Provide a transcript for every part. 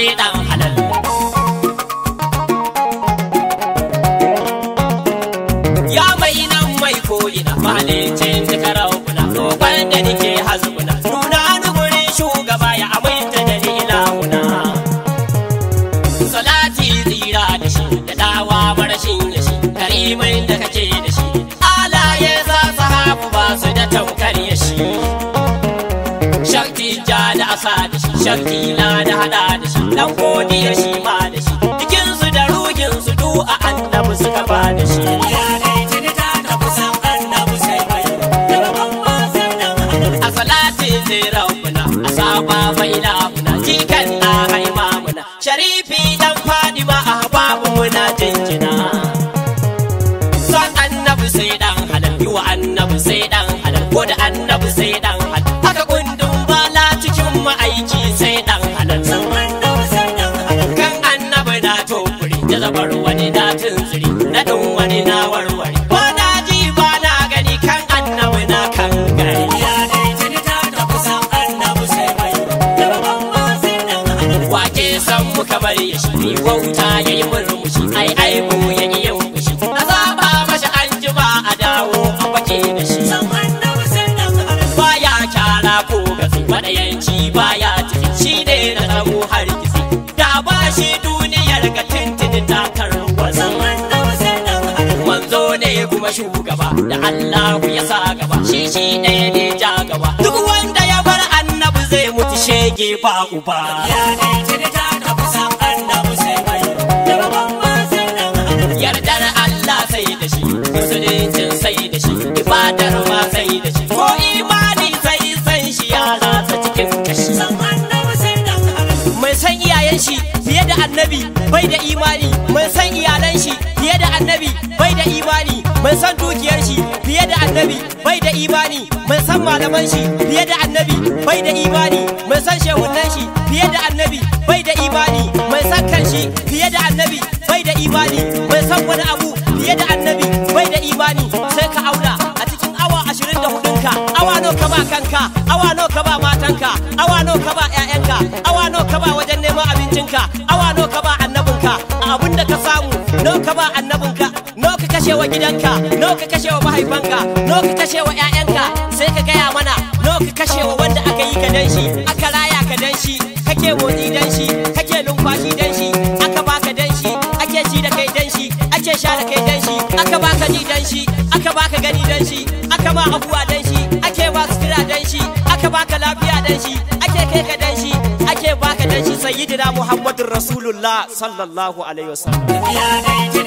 sai dan halal ya mai nan mai ko'ina mahalicin duka raukuna roƙon da nike hazukuna nuna ni gurin shugaba ya aminta da ni ilahuna salati tsira da shi da dawa marashin da shi karimin da kake da shi alaye za su hafu ba su da tamkar ya shi shakti ja da asa da shi shakti na da hada da shi dan godiyar shi ma da shi jikinsu da ruhinsu du a annabi suka ba da shi a salati zai rabbuna a saba mai lamuna jikan na haima muna sharifi dan fadima a babu muna jinjina son annabi sai dan halal yi wa annabi sai dan halal ko da annabi sai dan halal haka kundin bala cikin ma'aiki sai dan halal kan annabi na tofuri da zabar wani na tunziri na dun wani na warware ba na ji ba na gani kan annabi na kan gari wake san muka bari ya shi ni wauta ya yi murmushi ai aibu ya yi yin fushi a zaba mashi an jima a dawo a wake da shi baya kyara ko gafi madayanci baya tafi shi ne na tsawo har gizi da ba shi duniyar ga tintini ta tarwasa manzo ne kuma shugaba da Allah ya sa gaba shi shi ɗaya ne ja gaba duk wanda ya bar annabi zai mutu shege ba uba yardar Allah sai da shi musuluncin sai da shi ibadar ma sai da shi ko imani sai san shi ya ratsa cikin kashi mai san iyayen shi fiye da annabi bai da imani mai san iyalan shi fiye da annabi bai da imani mai san dukiyar shi fiye da annabi bai da imani mai san malaman shi fiye da annabi bai da imani mai san shehunan shi fiye da annabi bai da imani mai san kanshi fiye da annabi bai da imani mai san wani abu fiye da annabi bai da imani sai ka auna a cikin awa ashirin da hudunka awa nawa ka ba kanka awa nawa ka ba matanka awa nawa ka ba 'ya'yanka awa nawa ka ba wajen neman abincinka awa nawa ka ba annabinka a abin da ka samu nawa ka ba annabinka nawa ka kashe wa gidanka nawa ka kashe wa mahaifanka nawa ka kashe wa 'ya'yanka sai ka gaya mana nawa ka kashe wa wanda aka yi ka dan shi aka raya ka dan shi kake motsi dan shi kake numfashi dan shi aka baka dan shi ake ci da kai dan shi ake sha da kai dan shi aka baka ji dan shi aka baka gani dan shi aka ma abuwa dan shi ake ba sutura dan shi aka baka lafiya dan shi ake kai ka dan shi ake baka dan shi sayyidina muhammadur rasulullah sallallahu alaihi wasallam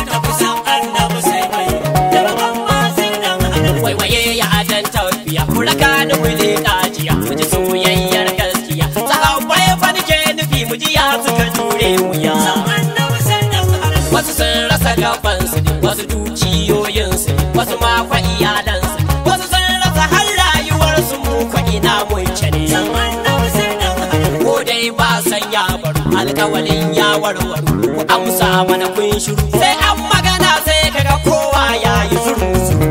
waiwaye ya adan tafiya mu raka ni mu le kajiya mu ji soyayyar gaskiya sahabbai fa nake nufi mu ji ya suka jure wuya wasu sun rasa gabansu ne wasu dukiyoyinsu ne wasu ma kwa iyalansu ne wasu sun rasa har rayuwarsu mu kwa ina mun ne ko dai ba san ya baro alkawalin ya warwaro ku amsa mana kun shiru sai an magana sai kaga kowa ya yi zuru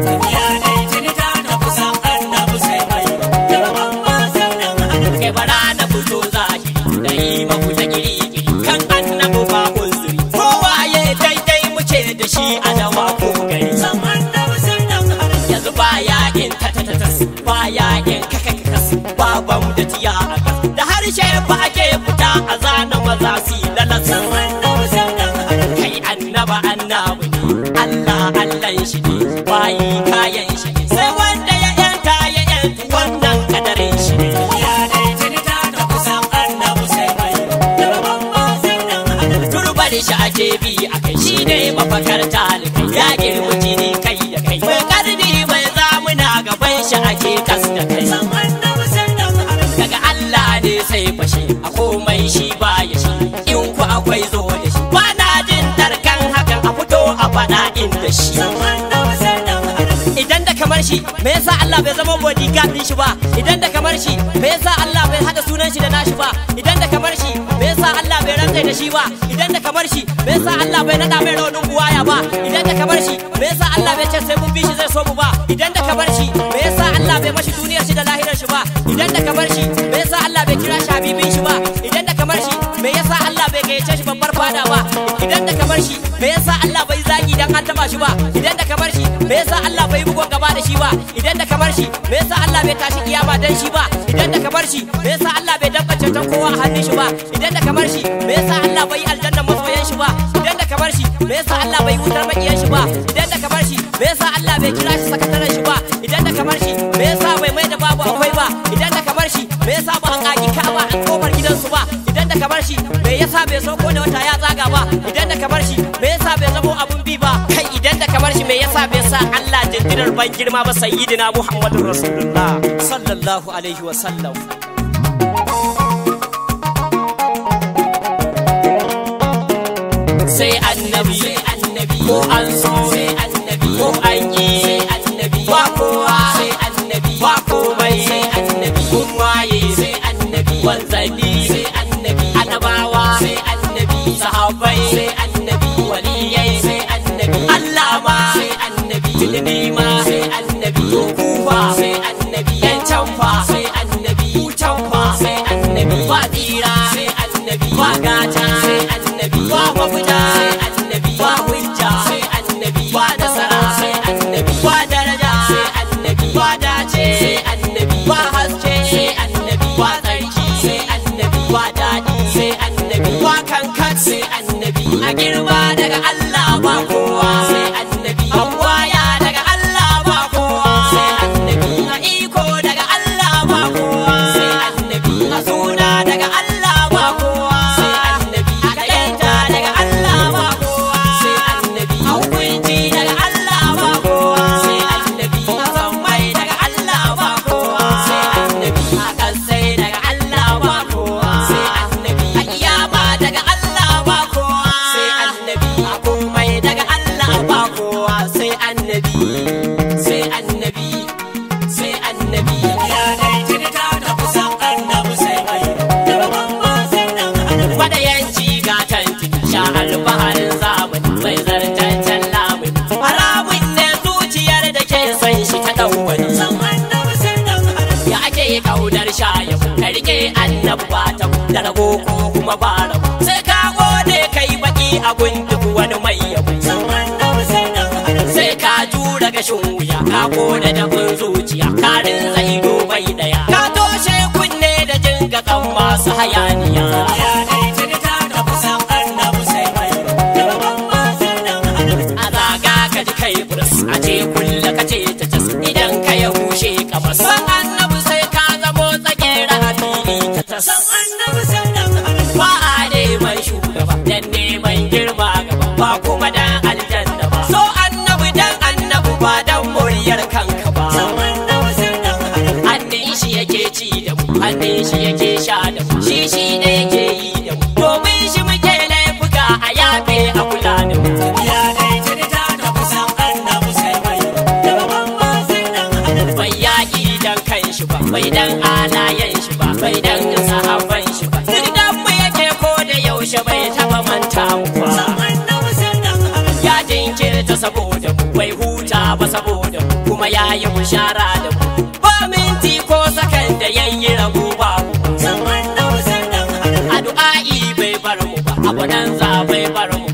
kai bara na fito zahiri da yi maku ta giri-giri kan annabu ba uzuri kowa ya daidai muke da shi a dawa ko gari yanzu ba yakin tatatatas ba yakin kakakakas ba bam da tiya a gas da harshe ba ake fita a zana maza su yi lalasa kai annaba annabi ne Allah Allah shi ne bayi kayan shi ne sai wanda ya yanta ya yanta wannan kadarin shi ne turbar shi ake bi a kai shi ne mafakar talibai ya girma jini kai da kai mai karni mai zamuna gaban shi ake kas da kai daga Allah ne sai fashe a komai shi ba ya shi in ku akwai zo da shi ba na jin tarkan hakan a fito a faɗa inda shi idan da kamar shi me yasa Allah bai zama bodyguard din shi ba idan da kamar shi me yasa Allah bai hada sunan shi da nashi ba idan da kamar shi me yasa Allah bai rantsai da shi ba idan da kamar shi me yasa Allah bai nada mai raunin buwaya ba idan da kamar shi me yasa Allah bai ce sai mun bi shi zai so mu ba idan da kamar shi me yasa Allah bai mashi duniyar shi da lahirar shi ba idan da kamar shi me yasa Allah bai kira shi habibin shi ba idan da kamar shi me yasa Allah gayyace shi babbar fada ba idan da ka bar shi me yasa Allah bai zagi dan an taba shi ba idan da ka bar shi me yasa Allah bai bugon gaba da shi ba idan da ka bar shi me yasa Allah bai tashi kiyama dan shi ba idan da ka bar shi me yasa Allah bai dabbace ta kowa a hannun shi ba idan da ka bar shi me yasa Allah bai aljanna masoyan shi ba idan da ka bar shi me yasa Allah bai wutar makiyan shi ba idan da ka bar shi me yasa Allah bai kira shi sakataren shi ba idan da ka bar shi me yasa bai mai da babu akwai ba idan da ka bar shi me yasa ba an kaki kaba a kofar gidansu ba idan da ka bar shi me yasa bai so ko da wata ya zaga ba idan da ka bar shi me yasa bai zamo abun bi ba kai idan da ka bar shi me yasa bai sa Allah jindirar ban girma ba sayyidina Muhammadur Rasulullah sallallahu alaihi wa sallam sai annabi sai annabi ko an so sai annabi ko an yi sai annabi ba kowa sai annabi ba komai sai annabi kun waye sai annabi wanzali sai annabi annabawa sai annabi sahabbai sai annabi waliyai sai annabi Allah ma sai annabi tilmi ma sai annabi kufa sai annabi yan canfa sai annabi canfa sai annabi ba tsira sai annabi ba gata sai annabi ba mafita sai annabi ba hujja sai annabi ba nasara sai annabi ba daraja sai annabi ba dace sai annabi ba haske sai annabi ba tsarki sai annabi ba daɗi sai annabi ba kankan sai annabi a girma daga Allah ba kowa sai annabi a waya daga Allah ba kowa sai annabi a iko daga Allah ba kowa sai annabi a suna daga Allah ba kowa sai annabi a kaita daga Allah ba kowa sai annabi a hukunci daga Allah ba kowa sai annabi a sammai daga Allah ba kowa sai annabi a kasai daga Allah ba kowa sai annabi a kiyama daga Allah ba kowa sai annabi a komai daga Allah ba kowa sai annabi sai annabi sai annabi Ya dai jirta da kusan annabi sai mai daga mamma sai dan adam Gwada yanci ga tanti sha alfaharin zamani sai zartaccen lamuni haramun ne zuciyar da ke son shi ta ɗan wani san annabi sai dan adam ya ake kaunar shayin ka rike annabi ba ta da rago ko kuma ba rago sai ka gode kai baki a duk wani mai yabo san annabi sai dan adam sai ka jura gashin wuya ka gode da kun zuciya karin zai bai daya ka toshe kunne da jin gakan masu hayaniya Ya dai jirta da kusan annabi sai mai daga mamma sai dan adam a zaga ka ji kai buras a ce kulla ka ce ta cas idan ka ya hushe ka bas san annabi sai ka zamo tsakera a fili ka tas san annabi sai dan adam ba a neman shugaba dan neman girma gaba ba kuma dan aljanna ba so annabi dan annabi ba dan muryar kanka ba san annabi sai dan adam hannun shi yake ci da mu hannun shi yake sha da mu shi shi ne yake yi da mu domin shi muke laifuka a yafe a kula da mu Ya dai jirta da kusan annabi sai mai daga mamma sai dan adam bai yaƙi dan kan shi ba bai dan alayen shi ba bai dan sahabban shi ba dan mu yake ko da yaushe bai taba manta mu ba san annabi sai dan adam ya jinkirta saboda mu bai huta ba saboda mu kuma ya yi bushara da mu ba minti ko sakan da yayi rabu babu san annabi sai dan adam a du'a'i bai bar mu ba abu nan za bai bar mu